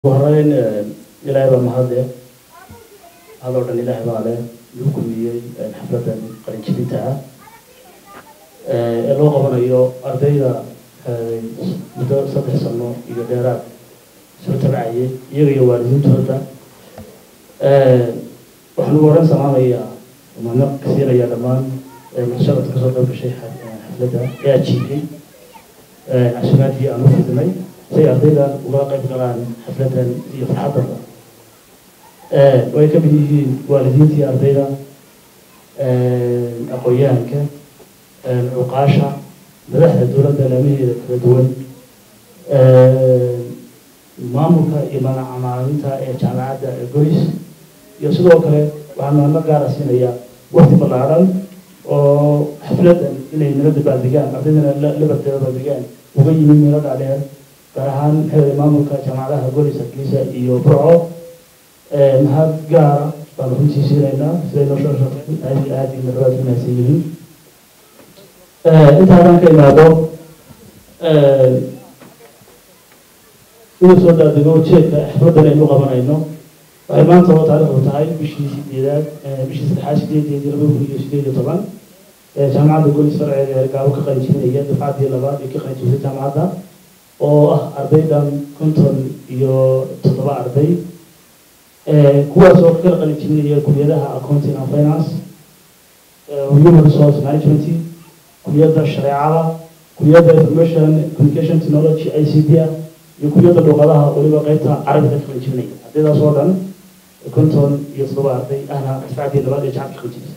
horeyn ilaahay baa mahadle hadoo dhan ilaahay baa leh igu kulmiyey xafladan qalinjibinta ah ee loo qabanayo ardayda muddo saddex sano iyo dheeraad soo tabcayay iyaga iyo waalidiintooda waxaan ugu horeyn salaamayaa mahadnaq siinaya dhammaan mutashabadka kasoo qayb gashay xafladda ee ajiibay casumaadkii aan u fidnay si ay ardayda uga qayb galaan xafladan iyo farxaddaba way ka mid yihiin waalidiintii ardayda aqoon-yahanka cuqaasha madaxda dowladda laamaheeda kala duwan maamulka iyo macalimiinta ee jaamacadda ee goys iyo sidoo kale waxaan mahadnaq gaara siinayaa waqti ballaaran oo xafladan inay nala dabaaldegaan ardaydana la dabaaldegaan uga yimid meelo dhaadheer gaar ahaan maxay maamulka jaamacadaha golis hargeysa iyo burco mahad gaara baanu runtii siinaynaa siday noo soo shaqeyn aad iyo aad iyo marwaad u mahadsan yihiin inta haddaan ka imaado inuu soo daadego jeedka xafladan aynu qabanayno waxay maanta oo taariikhdu tahay bishii sideedaad bishii saddexaad sideedeedii laba kun iyo sideed iyo toban jaamacadda golis farceeda ee gaabo ka qalinjibinaya dufcaddii labaad ee ka qalinjibisay jaamacadda oo ah ardaydan konton iyo toddoba arday kuwaas oo kala qalinjibinaya kuliyadaha accounting and finance human resource management kuliyadda shareecada kuliyadda information communication technology i c d iyo kuliyadda luqadaha weliba qeybta carabiga ka qalinjibinaya ardaydaas oo dhan konton iyo toddoba arday ahna difacdii labaad ee jacabka qalinjibisa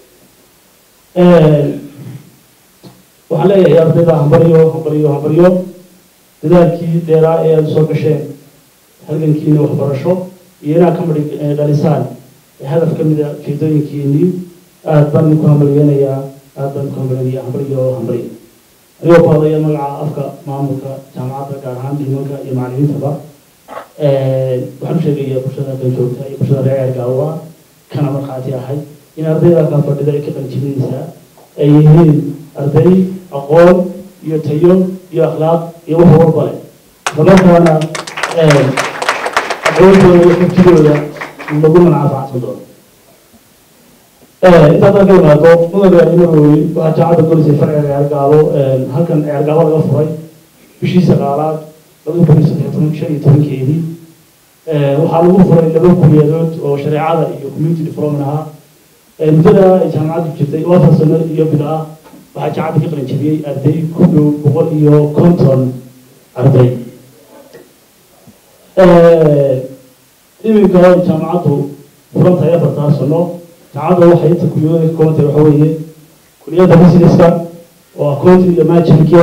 waxaan leeyahay ardayda hambaryo hambaryo hambaryo dadaalkii dheeraa ee aada soo gasheen halgankiina waxbarasho iyo inaad ka madhi dhalisaan hadaf ka mida jeedooyinkiinii aada baan idinku hambalyeynayaa aada baan idinku hambalyeynaya hambaryo hambaryo anigoo ku hadlaya magaca afka maamulka jaamacadda gaar ahaan dhimanka iyo macalimiintaba waxaan u sheegayaa bulshada kan joogta iyo bulshada reer gaawa kana markhaati ahay in ardayda ka fadhida ee ka qalinjibinaysaa ay yihiin arday aqoon iyo tayo iyo akhlaaq iyo wax walba leh islamarkaana aqoontooda iyo xubtidooda lagu mancafaacsan doono intaad ka imaado mudane imarooy waxaa jaamacadda golisay farciga ceergaabo halkan ceergaabo laga furay bishii sagaalaad laba kun iyo saddex toban shan iyo tobankeedii waxaa lagu furay laba kuliyadood oo shareecada iyo community development ahaa muddada ay jaamacaddu jirtay afar sano iyo bil ah waxaa jaamacadda ka qalin jabiyey arday ku dhow boqol iyo konton arday iminka jaamacaddu furan tahay afartaa sano jaamacadda waxay inta kuliyadooda ka kooban tahay waxa weeye kuliyadda businesska oo accounting iyo managementka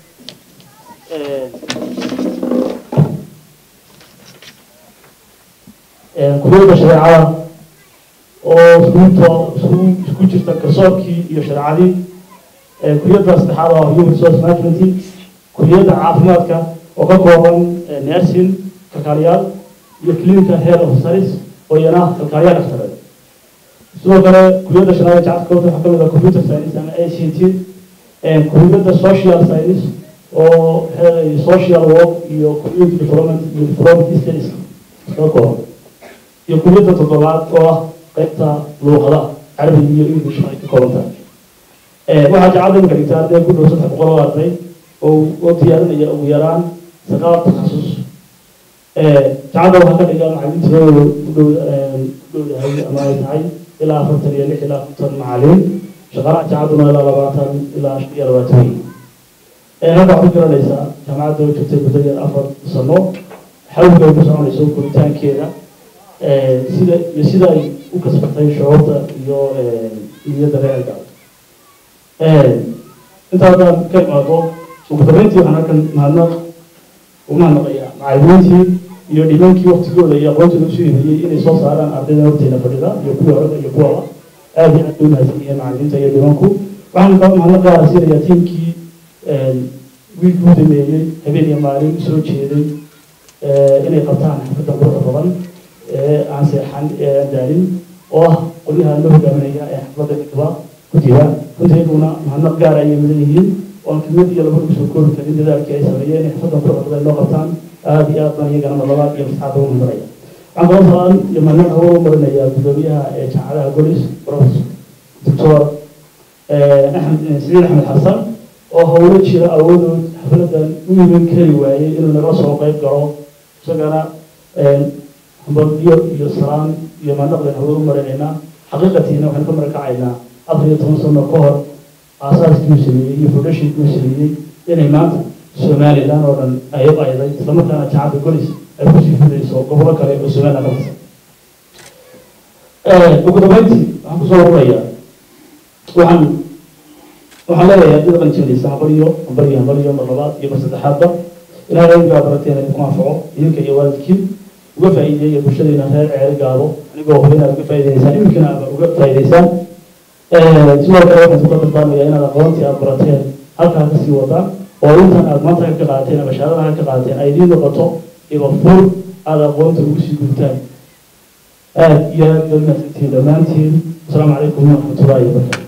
kuliyadda shareecada oo iskuuto isku isku jirta garsoorkii iyo shareecadii kuliyadda saddexaad oo human resource management kuliyadda caafimaadka oo ka kooban nursing kalkaaliyaal iyo clinical health officers oo iyana kalkaaliyaal dhakhtareed sidoo kale kuliyadda shanaad jacadka koobta waxaa kamid ah computer science ama a c t kuliyadda social science oo social work iyo community development iyo development studies ka kooban iyo kuliyadda toddobaad oo ah qaybta luuqada carabiga iyo english ay ka kooban tahay waxaa jacada imika dhigta arday ku dhow saddex boqol oo arday oo oo diyaarinaya ugu yaraan sagaal takhasus jacada waxaa ka dhiga macalimiintooda u dhow u dhow yahay ama ay tahay ilaa afartan iyo lix ilaa konton macalin shaqaalaha jacaduna ilaa labaatan ilaa shan iyo labaatan wey hadda waxaad ku garanaysaa jaamacadda oo jirtay muddo yar afar sano xawliga ay ku soconayso koritaankeeda sida iyo sida ay u kasbatay shucuurta iyo niyadda reerka intaa haddaan ka imaado ugu dambeyntii waxaan halkan mahadnaq ugu mahadnaqayaa macalimiintii iyo dhimankii waktigooda iyo aqoontooda usoo hibiyey inay soo saaraan ardayda horteena fadhida iyo kuwii horada iyo kuwaba aad iyo aad u mahadsan yihiin macalimiinta iyo dhimanku waxaan ka mahadnaq gaara siinayaa tiimkii wiilkii u dameeyey habeen iyo maalin usoo jeeday inay qabtaan xafladda quruxda badan ee aan seexan ee aan daalin oo ah qolyaha loo hogaaminaya ee xafladda midba ku jira runtii iyaguna mahadnaq gaara ayay mudan yihiin oon kelmad iyo laba kusoo koobi karin dadaalkii ay sameeyeen in xafaddan quruxda loo qabtaan aada iyo aad baan iyagana madlabaad iyo masaxaada ugu marinaya waxaan kaloo salaan iyo mahadnaq hawada u marinayaa guddoomiyaha ee jaamacadaha golis professor doctor axmed siciid axmed xasan oo howlo jira awoodood xafladan u iman kari waayey inuu naga soo qeyb galo isagana hambalyo iyo salaan iyo mahadnaqdan hawada u marinaynaa xaqiiqatiina waxaan ka marakacaynaa afar iyo toban sano ka hor aasaaskii uu sameeyey iyo foundationkii uu sameeyey inay maanta somaliland oo dhan ay u ayday islamarkaana jaamacadda golis ay kusii fidayso gobollo kale oo somaliland ka tirsan ugu dambeyntii waxaan kusoo warurayaa waxaan waxaan leeyahay dad qalinjabinaysa hambalyo hambalyo hambalyo mar labaad iyo mar saddexaadba ilaahay rabbigaa barateen idinku anfaco idinka iyo waalidkiin uga faa'iideeya bulshadeena reer ceeri gaabo anigoo huba inaad uga faa'iideysaan iminkana aad uga faa'iideysaan sidoo kale waxaan kula dardaarmayaa inaad aqoontii aad barateen halkaa kasii wadaan oo intan aad maanta ka qaateen ama shahaadada ka qaateen ay idiin noqoto iba fur aada aqoonta ugu sii gudtaan aad iyo aad baad mahadsantihiin dhammaantiin asalaamu calaykum waraxmatullaahi wabarakatu